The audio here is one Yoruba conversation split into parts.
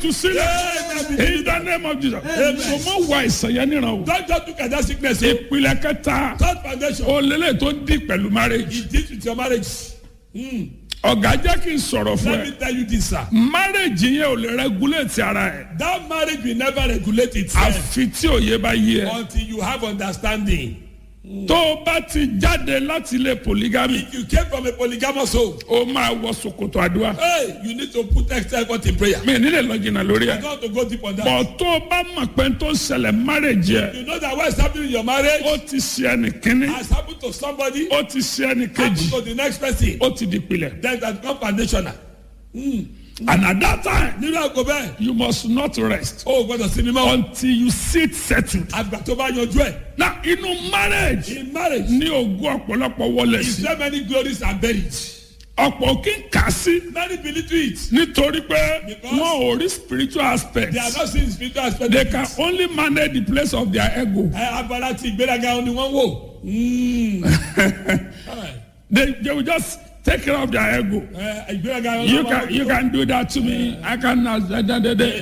ìtúsílẹ̀ in the name of Jesus so mọ wá ìsànyẹ níran o Don't just look at that sickness. o. ìpìlẹ̀ kẹta Third foundation. olélẹ̀ tó dì pẹ̀lú marriage It deals with your marriage. Mm. ọ̀gá jẹ́ kí n sọ̀rọ̀ fún Let ẹ me tell you this, sir. marriage yẹn ò lè regulate ara ẹ̀ That marriage will never regulate itself àfi tí òye bá yé ẹ until you have understanding. tó o bá ti jáde láti ilé polygamy If you came from a polygamous home, o máa wọ ṣòkòtò àdúrà hey, you need to put extra effort in prayer. mi ò ní lè lọ jìnnà lórí You ẹ don't have to go deep on that. bọ̀ tó o bá mọ̀ pé tó ń ṣẹlẹ̀ marriage yẹ You know that what's happening in your marriage ó ti ṣe ẹnì kínní has happened to somebody, ó ti ṣe ẹnì happened kejì to the next person. ó ti di pilẹ̀ Then that become foundational. and at that time Nínú àgọ́ bẹ́ẹ̀, you must not rest o ò gbọ́dọ̀ sinmi mọ́. until you sit settled. Àgbà tó bá yanjú ẹ̀. na inú marriage In marriage, ní ogún ọ̀pọ̀lọpọ̀ wọlé is sí there many glories are buried? ọ̀pọ̀ kí n kà sí Many believe to it. nítorí pé Because wọn ò rí spiritual aspect They are not seeing spiritual aspect. they of can it. only manage the place of their ego Ẹ abala ti ìgbéraga ni wọ́n wò. Mm. Alright. they they will just take care of their ego Ẹ ìgbéraga ni you wọ́n can you wò. can do that to me i can na da da da da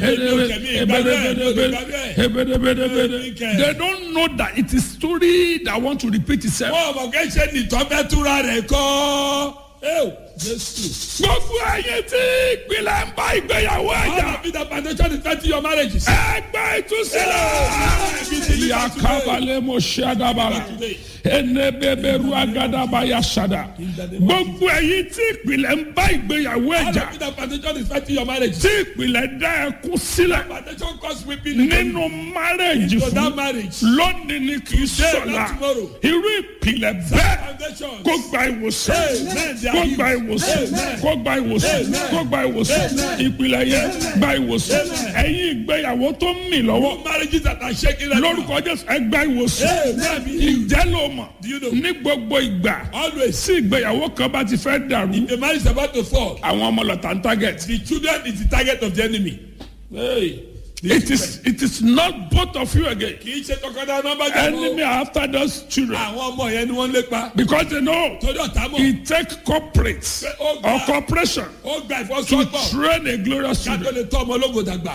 they don't know that it is story that want to repeat itself. Wọ́n mọ̀ kẹ́ ṣe nìtọ́ fẹ́ túra rẹ̀ kọ́. Ẹ Jésù. gbogbo ẹyin tí ìpìlẹ̀ ń bá ìgbéyàwó All ẹ̀jà of it the foundation is thirty your marriages. ẹgbẹ́ ìtúsílẹ̀ ìyá kábàlẹ̀ mo ṣe àdàbàrà ẹnẹbẹbẹrù agadaba ya ṣàdà gbogbo ẹyin tí ìpìlẹ̀ ń bá ìgbéyàwó All ẹ̀jà of it the foundation is thirty your marriages. tí ìpìlẹ̀ dá ẹkún sílẹ̀ Foundation cause weeping. nínú márẹ̀jì So that fún marriage. lónìí ni kì í sọ̀la tomorrow. irú ìpìlẹ̀ bẹ́ẹ̀ Foundation. kó gba ìwòsàn Amen. They are kó gba healed. ìwòsàn Amen. kó gba ìwòsàn Amen. kó gba ìwòsàn ìpìlẹ̀ yẹn gba ìwòsàn ẹ̀yin ìgbéyàwó tó ń mì lọ́wọ́ All marriages that are shaking right now. lórúkọ jésù ẹ gba ìwòsàn Amen. ìjẹ́ ló mọ̀ Do you know? ní gbogbo ìgbà Always. tí ìgbéyàwó kan bá ti fẹ́ dàrú The marriage is about to fall. àwọn ọmọ lọ́tà ń target The children is the target of the enemy. Hey. The it is it is not both of you again kì í ṣe tọkọtaya nọmba jà enemy are after those children àwọn ọmọ yẹn ni wọ́n lépa because they know torí ọ̀tá mọ̀ it take corporate ó or gba corporation ó gba to ìfọsọ́gbọ̀ train a glorious ká tó children lè tọ́ ọmọ ológo dàgbà.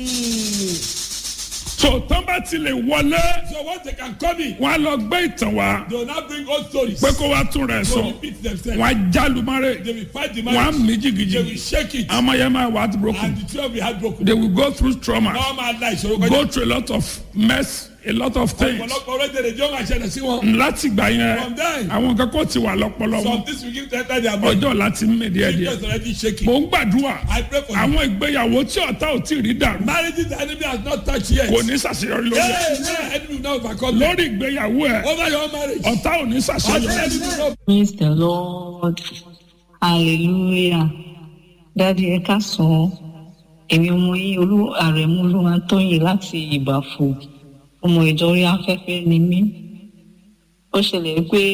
so tán bá ti lè wọlé so once they can come in wọn á lọ gbé ìtàn wá they will now bring old stories. pé kó wá tún rẹ̀ to sọ repeat themselves. wọn á jálu márẹ̀ they will fight the wọn á marriage. mí they will jìgìjìgì shake it. àwọn ọmọ yẹn máa wà á broken and the children will be heartbroken. they will go through trauma wọ́n máa la ìṣòro kọjá. go through a lot of mess a lot of things ọ̀pọ̀lọpọ̀ orílẹ̀-èdè jọ́ máa ṣẹlẹ̀ sí wọn. láti gbà yẹn From there. àwọn kan kò ti wà lọ́pọlọ some wọn things will give to enter their mind. ọjọ́ láti mí díẹ̀ díẹ̀ just already shaking. mò ń gbàdúrà I pray for you. àwọn ìgbéyàwó tí ọ̀tá ò tí ì rí dàrú marriages the enemy has not touched yet. kò ní ṣàṣeyọrí lórí ẹ̀ Hey, man, enemy will not overcome them. lórí ìgbéyàwó ẹ̀ over your marriage. ọ̀tá ò ní All the ṣàṣeyọrí enemy will not Praise the Lord. Hallelujah. Dádì ẹ káàsán. Èmi ọmọ yín olú àrẹ̀mú olúwa tóyìn láti ìbàfò. Ọmọ ìjọ orí afẹ́fẹ́ ni mí. Ó ṣẹlẹ̀ pé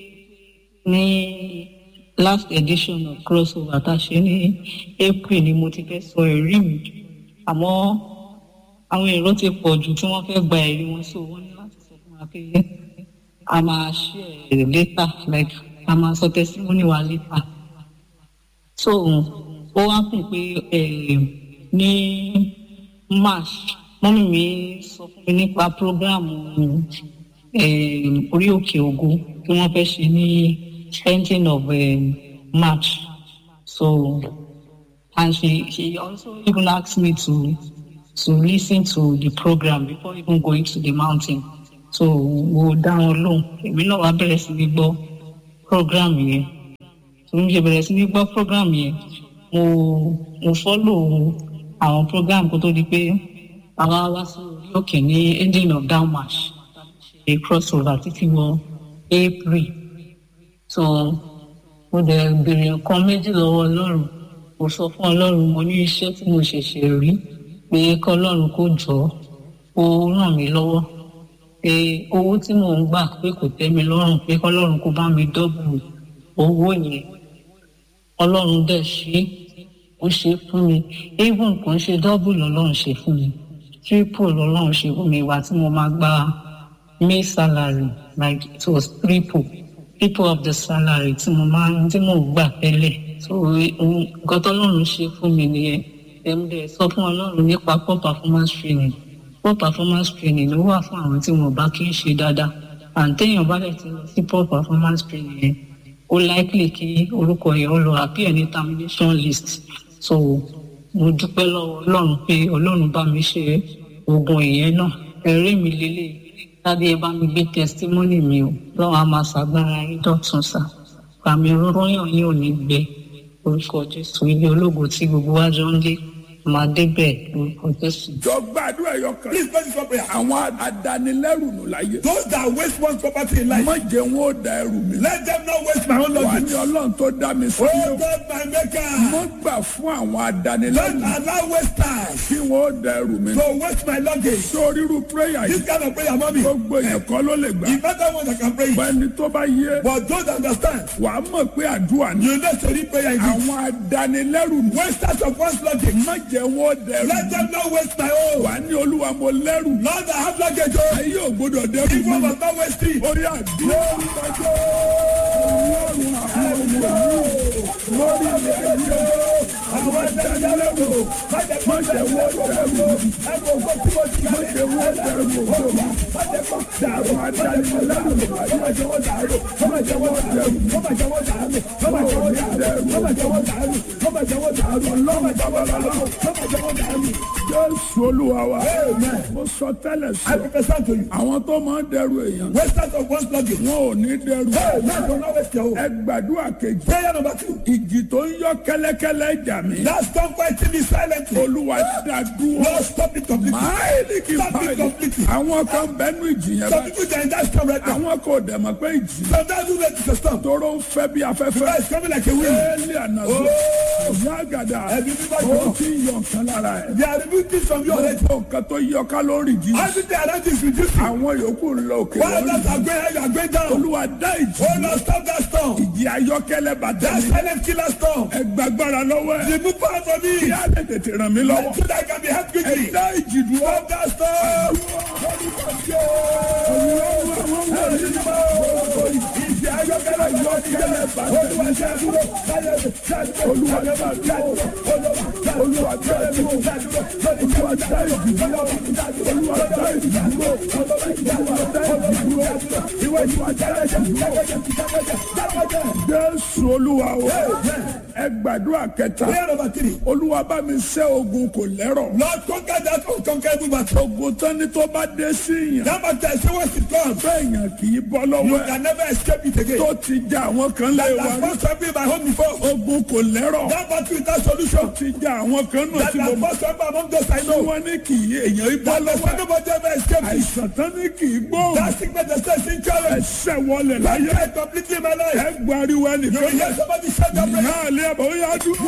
ní last edition of crossover tá a ṣe ní April ni mo ti fẹ́ sọ ẹ̀rí mi. Àmọ́ àwọn èrò ti pọ̀ jù tí wọ́n fẹ́ gba ẹ̀rí wọn sí wọ́n ní láti sọ fún wa pé a máa share later like a máa sọ testimony wa later so ó wá kùn pé eh, ní march mọ́mí mi sọ fún mi nípa program eh, orí òkè ògo tí wọ́n fẹ́ ṣe ní ending of eh, march so and she she also even asked me to to listen to the program before even going to the mountain so mo dá wọn lóhùn èmi náà wá bẹ̀rẹ̀ sí ní gbọ́ program yẹn tó ń ṣe bẹ̀rẹ̀ sí ní gbọ́ program yẹn mo mo follow àwọn program kó tó di pé àwa wá sí orí òkè ní ending of down march ṣe crossover títí wọ april so mo dẹ̀ béèrè nǹkan méjì lọ́wọ́ ọlọ́run mo sọ fún ọlọ́run mo ní iṣẹ́ tí mo ṣẹ̀ṣẹ̀ rí pé kọ́ ọlọ́run kó jọ ó ràn mí lọ́wọ́ pé owó tí mò ń gbà pé kò tẹ́ mi lọ́rùn pé kọ́lọ́run kó bá mi dọ́bù owó yẹn ọlọ́run dẹ̀ ṣe ó ṣe fún mi even kò ń ṣe dọ́bù lọ́lọ́run ṣe fún mi triple lọ́lọ́run ṣe fún mi ìwà tí mo máa gba may salary like it was triple triple of the salary tí mo máa tí mò ń gbà tẹ́lẹ̀ so nǹkan tọ́lọ́run ṣe fún mi nìyẹn ẹ̀mdẹ̀ sọ fún ọlọ́run nípa poor performance training poor performance training ló wà fún àwọn tí wọn bá kí ń ṣe dáadáa àǹtẹ̀yìn bá dẹ̀ ti lọ sí poor performance training yẹn ó likely kí orúkọ yẹn ó lọ appear ní termination list so mo dúpẹ́ lọ́wọ́ ọlọ́run pé ọlọ́run bá mi ṣe oògùn ìyẹn náà ẹ̀rí mi lélẹ̀ tàbí ẹ bá mi gbé testimony mi o lọ́wọ́ a máa ṣàgbára yín dọ̀tun sá pàmì rọ́yàn yín ò ní gbẹ orúkọ jésù ilé ológo tí gbogbo wa jọ ń lé máa débẹ̀ orúkọ jésù. jọ gbàdúrà ẹyọ kan. Please pray this one prayer. àwọn adanilẹ́rù nù láyé. Those that waste one's property in life, má jẹ́ wọn ó da ẹrù mi. let them not waste my own wà luggage. ní ọlọ́run tó dá mi sí. Oh God, my maker, mo gbà fún àwọn don't adanilẹ́rù allow wasters kí wọn ó da ẹrù mi. to waste my luggage. sórí irú prayer This yìí kind of prayer, mommy, gbogbo èèyàn kọ́ ló lè gbà. the better one that can pray. it. ẹni tó bá yé But those that understand, wà á mọ̀ pé àdúrà ni. you know, to read prayer in it. àwọn adanilẹ́rù nù. Wasters of one's luggage, má jẹ́ wọn ó da ẹrù let mi. them not waste my own. wà á ní olúwa mo lẹ́rù. Lord, I have luggage. Oh, ayé ò gbọdọ̀ dẹ́rù people mi. must not waste it. orí àdúrà ọlọ́run àwọn ọmọ mi lórí ilẹ̀ ayé àwọn adanilẹ́rù má jẹ́ wọ́n dẹrù má jẹ́ wọ́n dẹrù dàrú adanilẹ́rù má jẹ́ wọ́n dàrú má jẹ́ wọ́n dẹrù má jẹ́ wọ́n dàrú má jẹ́ wọ́n dẹrù má jẹ́ wọ́n dàrú má jẹ́ wọ́n dàrú ọlọ́run babalọ́lá má jẹ́ wọ́n dàrú. Jésù olúwa wa mo sọ tẹ́lẹ̀ I sọ prophesy to you. àwọn tó máa ń dẹrù èèyàn Wasters of one's luggage. wọn ò ní dẹrù Hey, let them not waste your own. ẹ gbàdúrà kejì Prayer number two. ìjì tó ń yọ kẹ́lẹ́kẹ́lẹ́ jà mí Now stop fighting me silently. olúwa dá dúró Lord, stop it completely. máìlì kì í Stop it báyìí completely. àwọn kan bẹnu ìjì yẹn Some báyìí people they are in that storm right now. àwọn kò dẹ̀ mọ̀ pé ìjì Sometimes you make it a storm. tóró ń fẹ́ bí afẹ́fẹ́ It's coming like a wind. éèlì ànàzó ìyá àgàdà Ẹbí bíbá ó jọ. ti ń yọ nǹkan lára ẹ̀ They are removing things from your head. gbogbo nǹkan tó yọ kálórì jí Everything around you is reducing. àwọn yòókù ń lọ òkè While lórí others are going high, you are going down. olúwa dá ìjì Oh Lord, stop that storm. ìjì ayọ́kẹ́lẹ́ bàtà That mi silent killer storm. ẹ gbàgbára lọ́wọ́ ẹ̀ Remove power from me. kí á lè tètè ràn mí lọ́wọ́ So that I can be helped ẹ quickly. dá ìjì dúró. Stop that storm. ìjì ayọ́kẹ́lẹ́ yọ́kẹ́lẹ́ bàtà mi. olúwa dá dúró olúwa dá dúró olúwa dá ìjì dúró olúwa dá ìjì dúró olúwa dá ìjì dúró olúwa dá ìjì dúró. jésù olúwa o ẹ gbàdúrà kẹta Prayer number three. olúwa bá mi ṣẹ́ ogun kò lẹ́rọ̀ Lord, conquer that unconquerable battle. ogun tán ni tó bá dé sí yàn That battle, I say once it comes, bẹ́ẹ̀yàn kì í bọ́ you lọ́wọ́ ẹ̀ can never escape it again. tó ti ja àwọn kan lé That wa has first to be my home before. ogun kò lẹ́rọ̀ That battle without solution. ti ja àwọn kan náà That tí mo has mọ̀ first to be among those I tí know. wọ́n ní kì í èèyàn í bọ́ That lọ́wọ́ has ẹ̀ nobody ever escaped it. àìsàn tán ní kì í gbóhùn That sickness that says in challenge. ẹsẹ̀ wọlé láyé I completely my life. ẹ gbariwo You ẹnìkan will hear somebody shout that prayer. náà lé àbọ̀ ó yá dúró.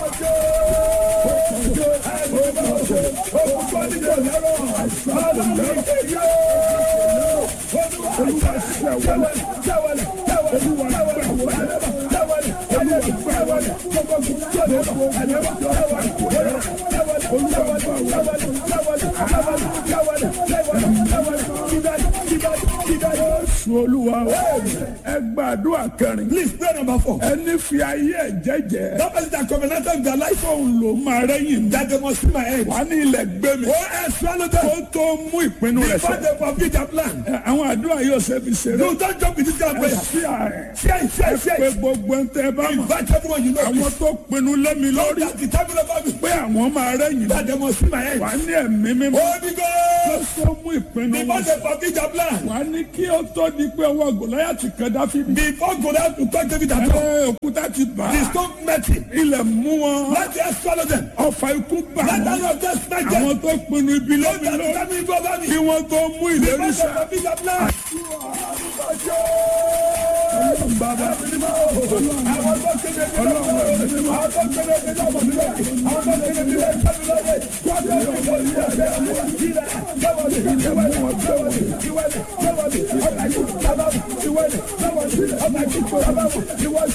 Jésù olúwa o. ẹ gbàdúrà kẹrin Please pray number four. ẹni fi ayé ẹ jẹ́jẹ́ That person that covenanted with their life fóun ló máa rẹ́yìn that they must see my head. wà ní ilẹ̀ gbé mi Oh, I swallow them. kó tó mú ìpinnu rẹ̀ Before sọ. they complete their plan. Ẹ, àwọn àdúrà yóò ṣe fi ṣeré You don't jump with this kind of ẹ prayer. sí ààrẹ Share it, share ẹ it, share pé it. gbogbo ń tẹ bá mọ̀ Invite everyone you know. àwọn tó pinnu lẹ́mi lórí That's the time of me. pé àwọn máa rẹ́yìn That they must see my head. wà ní ẹ̀mí mímọ́ Holy kó Ghost. tó mú ìpinnu Before wọn they complete their plan. wà ní kí ó tó di pé ọwọ́ gòláyàtì kan dáfídì Before Goliath to touch David at all. ẹ òkúta ti bà The á stone met him. ilẹ̀ mú wọn Let the earth swallow them. ọfà ikú bà Let wọn the earth just smack them. àwọn tó pinnu ibi Don't lẹ́mi just lórí tell me go over kí me. wọ́n tó mú ìlérí Before they sẹ́ complete their plan. bàbá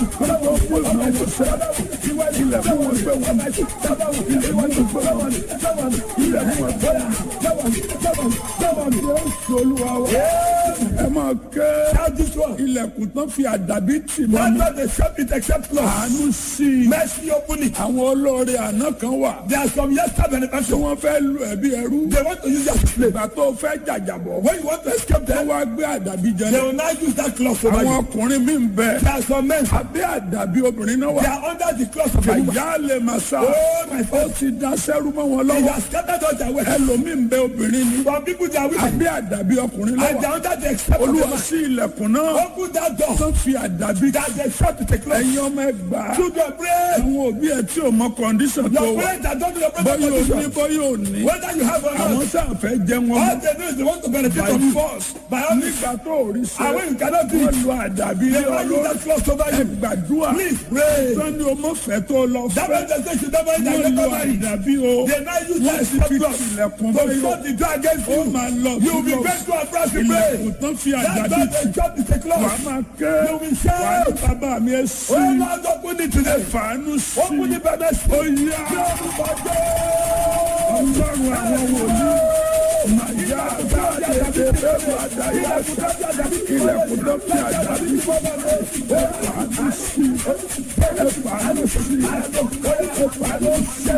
ilẹ̀ mú wọn gbé wọn jábọ̀ ilẹ̀kùn agbára jábọ̀ jábọ̀ jábọ̀ jésù olúwa wa ẹ máa ké ilẹ̀kùn tán fi àdàbí tì mọ́ mi That's not the shop it except close. àánú sí i Mercy open it. àwọn olóore àná kan wà There are some yesterday tí benefactors. wọ́n fẹ́ lu ẹ̀bí ẹrú They want to use that slave. ìgbà tó fẹ́ jàjàbọ̀ When you want to escape wọ́n them, wá gbé àdàbí they jẹlẹ̀ will now use that cloth over àwọn you. ọkùnrin mi ń bẹ There are some men, abẹ́ àdàbí obìnrin náà they wà are under the cloth of a woman. àyà lè máa sá Oh, my ó friend. ti dá sẹ́rú mọ́ wọn They lọ́wọ́ have scattered all their wealth. ẹlòmíì ń bẹ obìnrin ni Some people, they are women. abẹ́ àdàbí ọkùnrin And they lọ́wọ́ are under the except of a olúwa man. sí ilẹ̀kùn náà Open that door. tó fi àdàbí That they shut to take cloth. ẹ̀yin ọmọ ẹgbàá Children, pray. àwọn òbí ẹ tí ò mọ kọ́ndíṣàn tó Your wà parents are don't do your bọ́yọ̀ present ò ní condition. bọ́yọ̀ ò ní Whether you have or àwọn not, sáà fẹ́ jẹ́ wọn all mọ́ they do is they want to benefit by from you. force By all means, nígbà tó ò rí and sẹ́ when you cannot do wọ́n it, lu àdàbí they lé will use ọlọ́run that cloth over ẹ you. gbàdúrà Please pray. sani o mọ fẹ́ tó lọ That fẹ́ means they say you never wọ́n you lu never marry. àdàbí o They now use wọ́n that sì fi cloth tilẹ̀kùn to báyọ̀ shut the door against ó you. máa lọ You will be sí lọ grateful and proud to pray. ilẹ̀kùn tán fi That's àdàbí why they shut the wà á cloth. máa ké You will shout. wà á ní bàbá mi ẹ sí Oh Lord, open it today. fàánú sí Open the baby. ó yá ọlọ́run àwọn wòlíì màyà àgbáyé bẹ́ẹ̀ àdáyé ilẹ̀kùn tó fi àdàbí ẹ fàánú sí ẹ fàánú sí ẹ fàánú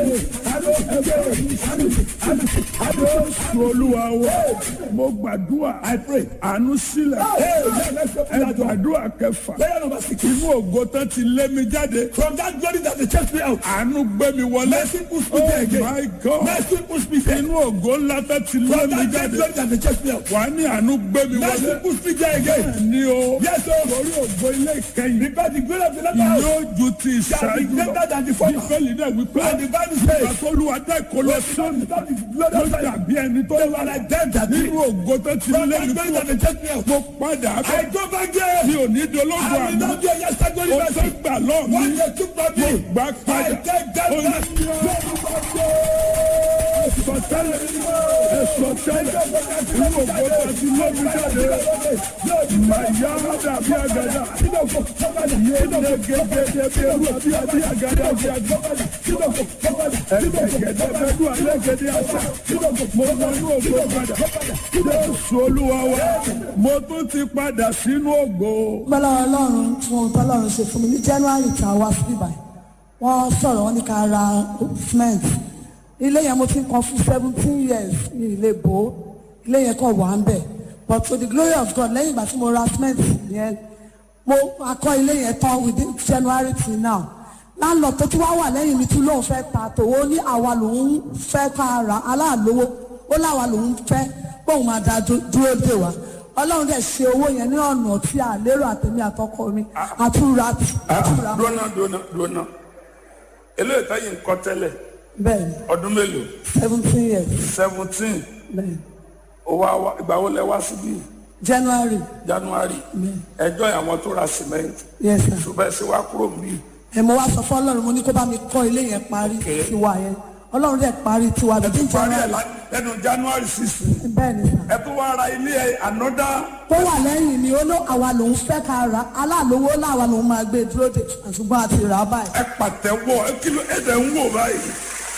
sí Jésù olúwa wa mo gbàdúrà àánú sílẹ̀ ẹ gbàdúrà kẹfà Prayer number six. inú ògo tán ti lé mi jáde From that glory that they chased me out. àánú gbé mi wọlé Mercy push me oh there again. my god Mercy push me there. inú ògo ńlá tán ti lé From mi that great jáde glory that they chased me out. wà á ní àánú gbé mi Mercy wọlé push me there again. ní o Yes, sir. lórí ògo ilé ìkẹyìn Because the glory of the latter house yóò ju ti shall be ìṣáájú lọ greater than the former. bíbélì náà wípé And the Bible says, àtolúwa dá ìkọlọ sóni ló dàbí ẹni tó they wà were like them that did. nínú ògo tó ti From lé that mi glory kúrò that they chased me out. mo padà I bẹ go back there. mi ò ní dológo I will àná not do a yesterday glory o tó mercy. gbà lọ́ọ̀ mi What they took from me, gbà I padà take that Ó back. sọtẹ́lẹ̀ ẹsọtẹ́lẹ̀ inú ògo tó ti lé mi jáde màyà dàbí àgàdà yé lẹ́gẹ̀dẹ̀ bí ewu àbí àbí àgàdà bí àgàdà ẹ̀gẹ̀gẹ̀dẹ̀ bẹ́ẹ̀ dùn àlẹ́gẹ̀dẹ̀ àṣà mo wọ inú ògo padà Jésù olúwa wa mo tún ti padà sínú ògo. gbọ́dọ̀ ọlọ́run fún ohun tọ́lọ́run ṣe fún mi ní january tá a wá sí ibà wọ́n sọ̀rọ̀ wọ́n ní ká ra cement ilé yẹn mo ti ń kan fún seventeen years ní ilé bò ó ilé yẹn kàn wà ń bẹ̀ but to the glory of God lẹ́yìn ìgbà tí mo ra cement yẹn mo akọ́ ilé yẹn tán within january till now láńlọ tó tún wá wà lẹ́yìn mi tún lóun fẹ́ ta tòwó ní àwa lòun fẹ́ ká ra aláàlówó ó láwa lòun fẹ́ bóun máa da dú- dúró dè wá ọlọ́run dẹ̀ ṣe owó yẹn ní ọ̀nà tí a lérò àtẹ̀mí àtọkọ mi àtúra àtúra dúnà dúnà dúnà eléyìí táyì ń kọ́ tẹ́lẹ̀ bẹ́ẹ̀ ni ọdún mélòó seventeen years seventeen bẹ́ẹ̀ ni ìgbà wo lẹ wá síbí january january ẹjọ́ àwọn tó ra cement yes sir ṣùgbọ́n ẹ ṣe wá kúrò níbí ẹ̀ mo wá sọ fún ọlọ́run mo ní kó bá mi kọ́ ilé yẹn parí tiwa yẹn ọlọ́run dẹ̀ parí tiwa bíi parí ẹ̀ january lá- lẹ́nu january sixteen bẹ́ẹ̀ ni sir. ẹ tó wá ra ilé ẹ ànọ́dá tó wà lẹ́yìn ni ó ló àwa lòun fẹ́ ká ra aláàlówó láwa lòun máa gbé dúró de ṣùgbọ́n àti rà á báyìí. ẹ pàtẹ́wọ́ ẹ kí ló ẹ dẹ̀ ń wò báyìí.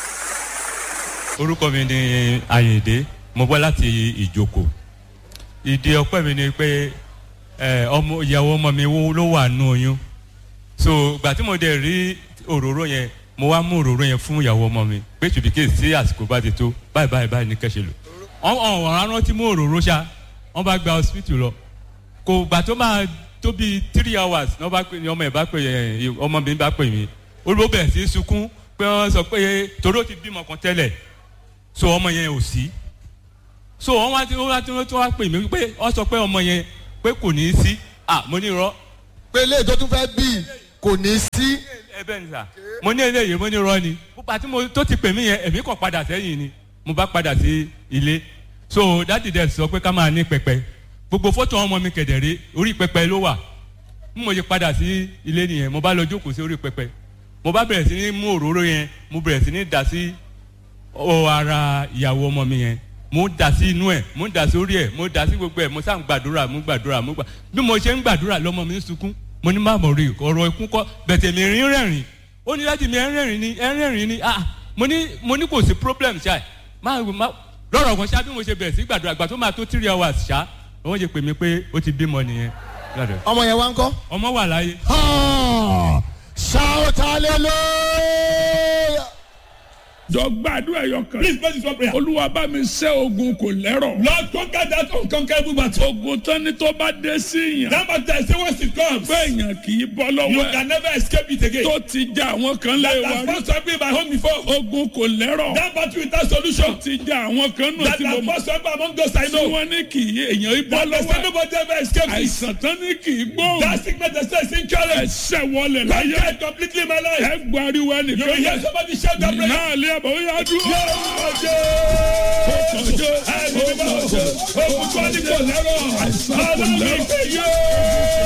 orúkọ mi ni ayinde mo bọ́ láti ìjoko ìdí ọpẹ́ mi ni pé ẹ, ọmọ ìyàwó ọmọ mi wo- ló wà nù oyún so gbà tí mo dẹ̀ rí òróró yẹn mo wá mú òróró yẹn fún ìyàwó ọmọ mi pé tùbíkè sí àsìkò bá ti tó báyìí báyìí báyìí ní kẹ́sẹ̀ lò ọ̀hún ọ̀hún rántí mú òróró ṣá wọ́n bá gba hospital lọ kò gbà tó máa tó bíi three hours ní wọ́n bá pè ní ọmọ ẹ̀ bá pè ẹ̀ ọmọ mi bá pè mí olùbó bẹ̀rẹ̀ sí í sunkún pé wọ́n sọ pé toró ti bímọ kan tẹ́lẹ̀ so ọmọ yẹn ò sí so wọn wá tí wọn wá tí wọn wá pè mí pé wọn sọ pé ọmọ yẹn pé kò ní í sí ah mo ní irọ́ pé ilé tó tún fẹ́ bí kò ní sí ẹ bẹ́ẹ̀ ni sà mo ní eléyìí mo ní irọ́ ni púpà tí mo tó ti pè mí yẹn èmi kàn padà sẹ́yìn ni mo bá padà sí ilé so dáàdì dẹ̀ sọ pé ká máa ní pẹpẹ gbogbo fọ́tò ọmọ mi kẹ̀dẹ̀rẹ́ orí pẹpẹ ló wà bí mo ṣe padà sí ilé nìyẹn mo bá lọ jókòó sí orí pẹpẹ mo bá bẹ̀rẹ̀ sí ní mú òróró yẹn mo bẹ̀rẹ̀ sí ní dà sí ọ ara ìyàwó ọmọ mi yẹn mo ń dà sí inú ẹ mo ń dà sí orí ẹ mo ń dà sí gbogbo ẹ mo sá ń gbàdúrà mo ń gbàdúrà mo gbà bí mo ṣe ń gbàdúrà lọmọ mi ń sunkún mo ní má mọ̀ rí ọ̀rọ̀ ikú kọ́ bẹ̀tẹ̀ mi rín rẹ̀rìn ó ní láti mi ẹ̀ ń rẹ̀rìn ni ẹ̀ ń rẹ̀rìn ni ah mo ní mo ní kò sí problem ṣá máa máa lọ́rọ̀ kan ṣá bí mo ṣe bẹ̀rẹ̀ sí gbàdúrà àgbà tó máa tó three hours ṣá wọ́n ṣe pè mí pé ó ti bímọ nìyẹn Gbàdúrà. ọmọ yẹn wá ń kọ́. ọmọ wà láyé Ah, shout hallelujah. dọ̀gbàdúrà ẹ̀yọ kan. Please pray this one prayer. olúwa bá mi ṣẹ́ ogun kò lẹ́rọ̀. Lord, conquer that unconquerable battle. ogun tán ni tó bá dé sí yàn. That battle, say once it comes, pé èèyàn kì í bọ́ you lọ́wọ́ ẹ̀. can never escape it again. tó ti já àwọn kan lé That wa has rí. fought something in my home before. ogun kò lẹ́rọ̀. That battle without solution. ti já àwọn kan nù That tí mo has mọ̀. fought something among those I tí know. wọ́n ní kì í èèyàn í bọ́ That they lọ́wọ́ say ẹ̀. nobody ever escaped it. àìsàn tán ní kì í gbóhùn. That sickness they say is incurable. ẹsẹ̀ wọlé láyé. Conquer it completely in my life. ẹ gbariwo You will ẹnìkan hear yẹn. somebody shout that prayer. náà lé àbọ̀ ó yá dúró. Ọjọ́ ẹni bí bá ọjọ́ òkùnkùn ní kò lẹ́rọ̀. Ọlọ́run ìpè yóò.